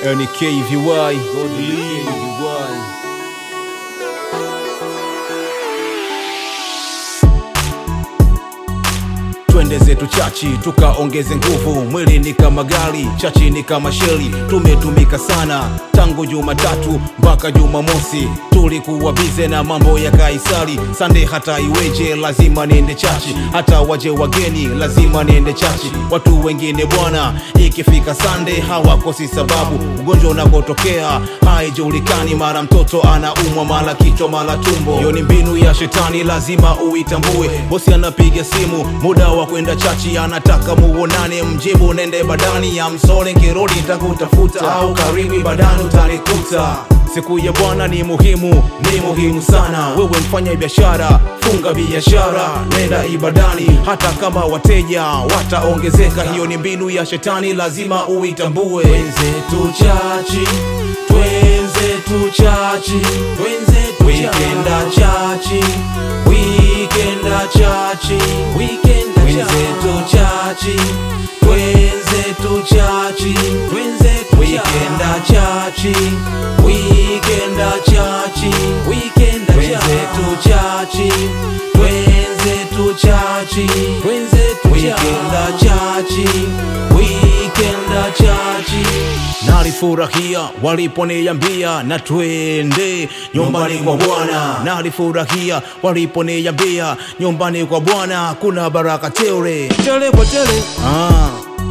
NKVY Godly twende zetu chachi tukaongeze nguvu mwili ni kama gari chachi ni kama sheli tumetumika sana tangu jumatatu mpaka jumamosi tulikuwa bize na mambo ya kaisari sande hata iweje lazima niende chachi hata waje wageni lazima niende chachi watu wengine bwana ikifika sande hawakosi sababu ugonjwa unapotokea haijulikani mara mtoto anaumwa mara kichwa mara tumbo hiyo ni mbinu ya shetani lazima uitambue bosi anapiga simu muda wa kwenda chachi anataka muonane mjibu nende badani ya msole nkirudi takutafuta au karibu badani utanikuta siku ya bwana ni muhimu ni muhimu sana wewe mfanya biashara funga biashara nenda ibadani hata kama wateja wataongezeka hiyo ni mbinu ya shetani lazima uitambue Twenzetu chachi, twenzetu chachi, twenzetu wikenda chachi, wikenda chachi, wikenda twenzetu chachi, twenzetu chachi, twenzetu wikenda chachi, wikenda chachi, wikenda twenzetu chachi, twenzetu chachi, twenzetu wikenda chachi, wikenda chachi. nalifurahia waliponiambia na twende nyumbani kwa bwana nalifurahia waliponiambia nyumbani kwa bwana kuna baraka teure Tele kwa tele, ah.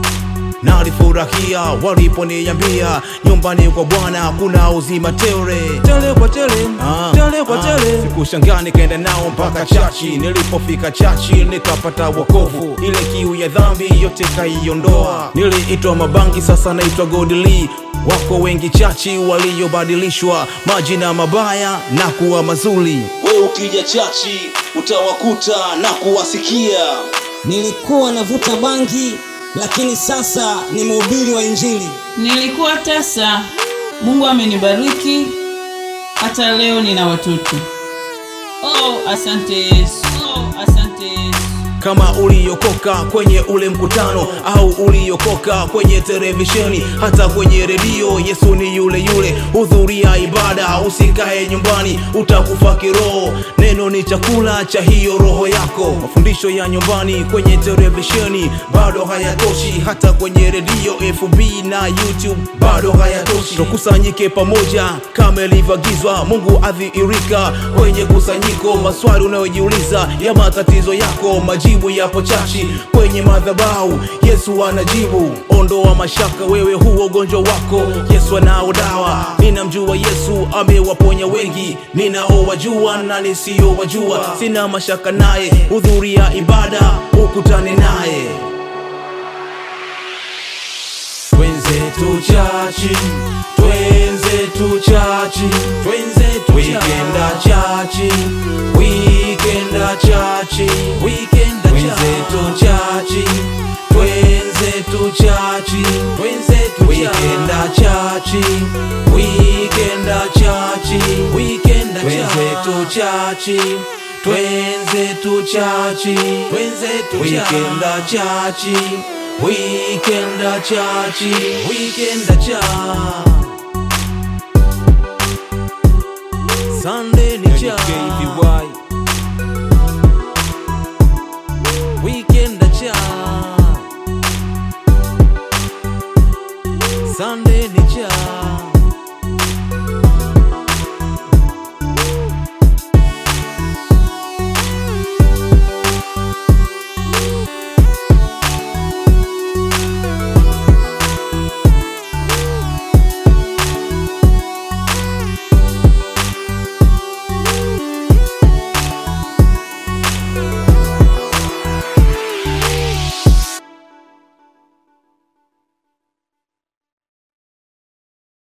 nalifurahia waliponiambia nyumbani kwa bwana kuna uzima teure tele kwa tele, Ah, tele kwa ah, tele. sikushangaa nikaenda nao mpaka chachi nilipofika chachi nikapata wokovu ile kiu ya dhambi yote kaiondoa niliitwa mabangi sasa naitwa godly wako wengi chachi waliobadilishwa majina mabaya na kuwa mazuri we ukija chachi utawakuta na kuwasikia Nilikuwa navuta bangi, lakini sasa ni mhubiri wa Injili. Nilikuwa tasa, Mungu amenibariki, hata leo nina watoto. Oh, asante Yesu. Oh, asante Yesu. kama uliokoka kwenye ule mkutano au uliokoka kwenye televisheni hata kwenye redio yesu ni yule yule hudhuria ibada usikae nyumbani utakufa kiroho neno ni chakula cha hiyo roho yako mafundisho ya nyumbani kwenye televisheni bado hayatoshi hata kwenye redio fb na youtube bado hayatoshi tukusanyike pamoja kama ilivyoagizwa mungu adhihirika kwenye kusanyiko maswali unayojiuliza ya matatizo yako majibu yapo chachi kwenye madhabahu yesu anajibu ondoa mashaka wewe huo ugonjwa wako yesu anao dawa ninamjua yesu amewaponya wengi ninaowajua na nisiyowajua sina mashaka naye hudhuria ibada ukutane naye Twenzetu chachi, twenzetu chachi, twenzetu wikenda chachi, wikenda chachi, wikenda twenzetu chachi, twenzetu chachi, twenzetu wikenda chachi, wikenda chachi, wikenda twenzetu chachi. Twenzetu chachi, twenzetu wikenda chachi, wikenda chachi, wikenda cha Sunday ni cha KVY. wikenda cha Sunday ni cha